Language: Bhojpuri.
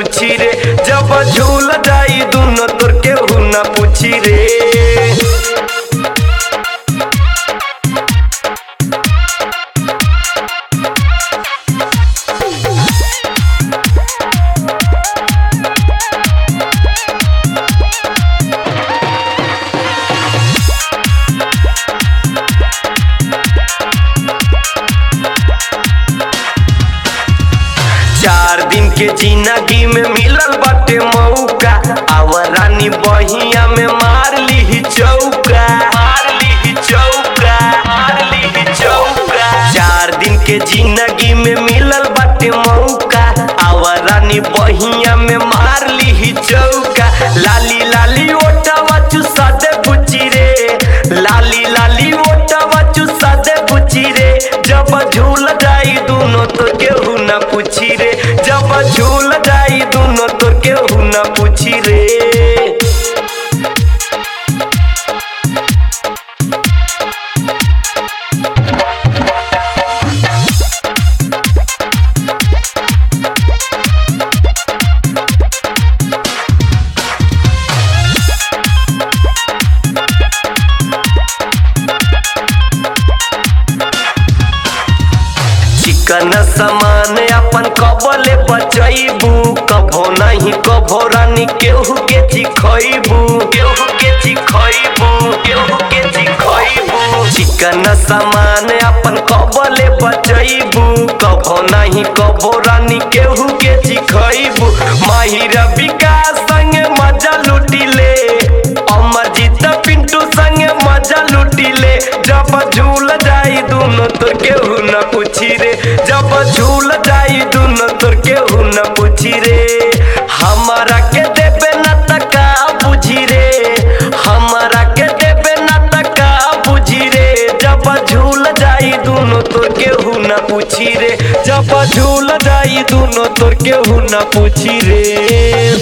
पूछी रे जब झूल जाई दुनो तोर केहू न पूछी रे चार दिन के जिंदगी में मिलल बाटे मौका आवर रानी बहिया में मार ली चौका मार ली चौका मार ली चौका चार दिन के जिंदगी में मिलल बाटे मौका आवर रानी बहिया में मार ली चौका लाली लाली ओटावा चुसा दे बुची रे लाली लाली ओटावा चुसा दे बुची रे जब झूल जाई दुनो तो केहू न पूछी रे जब झूल जाई दुनो तो केहू न पूछी रे चिकन समान अपन कबले बचैबू कभो नहीं कभो रानी केहू के चिखैबू केहू के चिखैबू केहू के चिखैबू चिकन समान अपन कबले बचैबू कभो नहीं कभो रानी केहू के चिखैबू माहिर विकास संगे मजा लुटिले अमरजीत पिंटू संगे मजा लुटिले जब झूल जाई दुनो तोर केहू न पूछी रे जब झूल जाई दुनो तोर केहू न पूछी रे हमारा के देबे न तका बुझी रे हमारा के देबे न तका बुझी रे जब झूल जाई दुनो तोर केहू न पूछी रे जब झूल जाई दुनो तोर केहू न पूछी रे